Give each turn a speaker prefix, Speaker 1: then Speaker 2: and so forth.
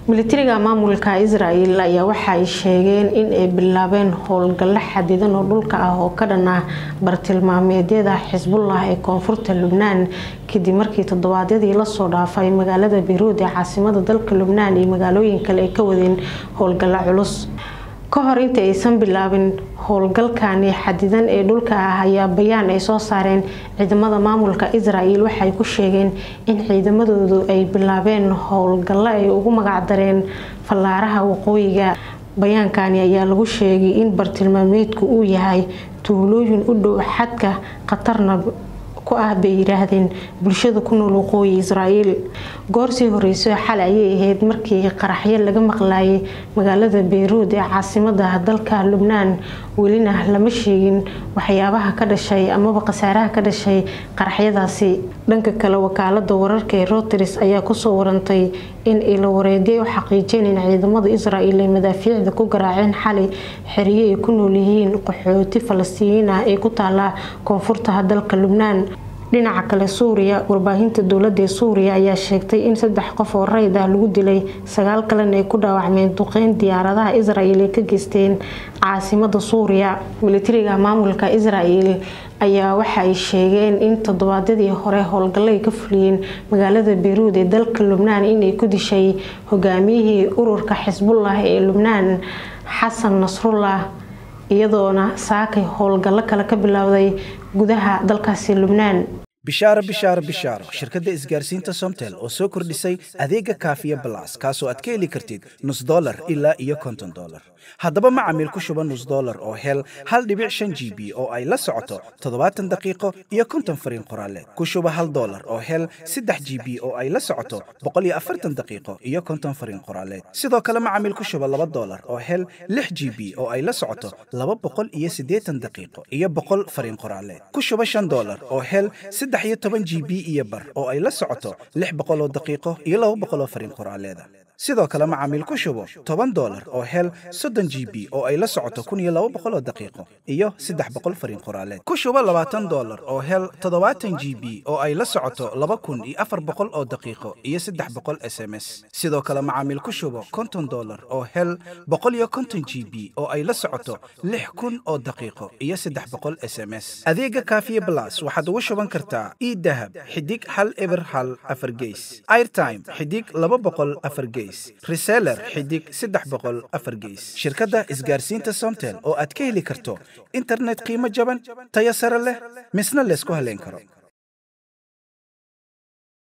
Speaker 1: militariga maamulka israel ayaa waxa ay sheegeen in ay bilaabeen howlgallo xadidan oo dhulka ah oo ka dhan ah bartilmaameedyada xisbullah ee koonfurta lubnaan kadib markii toddobaadyadii lasoo dhaafay magaalada beyruud ee caasimada dalka lubnaan iyo magaalooyin kale ay ka wadeen howlgallo culus ka hor inta aysan bilaabin howlgalkani xadidan ee dhulka ah ayaa bayaan ay soo saareen ciidamada maamulka israel waxay ku sheegeen in ciidamadoodu ay bilaabeen howlgallo ay ugu magacdareen fallaaraha waqooyiga bayaankani ayaa lagu sheegay in bartilmaameedku uu yahay tuulooyin u dhow xadka khatarna ku ah bay yiraahdeen bulshada ku nool waqooyi israel goorsii horeyso xalay ayay ahayd markii qaraxyo laga maqlayay magaalada beyruud ee caasimada dalka lubnaan welina lama sheegin waxyaabaha ka dhashay amaba khasaaraha ka dhashay qaraxyadaasi dhanka kale wakaalada wararka ee routers ayaa kusoo warantay in ilawareedyo u xaqiijeen in ciidamada israel ay madaafiicda ku garaaceen xalay xeriyo ay ku nool yihiin qaxooti falastiiniin ah ee ku taala koonfurta dalka lubnaan dhinaca kale suuriya warbaahinta dowlada ee suuriya ayaa sheegtay in saddex qof oo rayd ah lagu dilay sagaal kalena ay ku dhaawacmeen duqeyn diyaaradaha israel ay ka geysteen caasimada suuriya militariga maamulka israel ayaa waxa ay sheegeen in toddobaadyadii hore howlgallo ay ka fuliyeen magaalada beyruud ee dalka lubnaan inay ku dishay hogaamiyihii ururka xisbullah ee lubnaan xasan nasrullah iyadoona saakay howlgallo kale ka bilowday gudaha dalkaasi lubnaan
Speaker 2: bishaaro bishaaro bishaaro shirkadda isgaarsiinta somtel oo soo kordhisay adeega kaafiya balas kaasoo aad ka heli kartid nus dolar ilaa iyo konton dolar haddaba macamiil ku shuba nus dolar oo hel hal dhibic shan g b oo ay la socoto toddobaatan daqiiqo iyo konton fariin qoraaleed ku shuba hal dolar oo hel saddex g b oo ay la socoto boqol iyo afartan daqiiqo iyo konton fariin qoraaleed sidoo kale macamiil ku shuba laba dolar oo hel lix g b oo ay la socoto laba boqol iyo siddeetan daqiiqo iyo boqol fariin qoraaleed ku shuba shan dolar oo hel saddex iyo toban g b iyo bar oo ay la socoto lix boqoloo daqiiqo iyo laba boqoloo fariin qoraaleeda sidoo kale macaamiil ku shubo toban dolar oo hel soddon g b oo ay la socoto kun iyo laba boqoloo daqiiqo iyo saddex boqol fariin qoraaleed ku shubo labaatan dolar oo hel toddobaatan g b oo ay la socoto laba kun iyo afar boqol oo daqiiqo iyo saddex boqol s m s sidoo kale macaamiil ku shubo konton dolar oo hel boqol iyo konton g b oo ay la socoto lix kun oo daqiiqo iyo saddex boqol s m s adeega kaafiye blas waxaad ugu shuban kartaa idahab xidig hal eber hal afar geys airtime xidig laba boqol afar geys reseller xidig saddex boqol afar geys shirkadda isgaarsiinta somtel oo aad ka heli karto internet qiimo jaban tayo sare leh misna laysku haleyn karo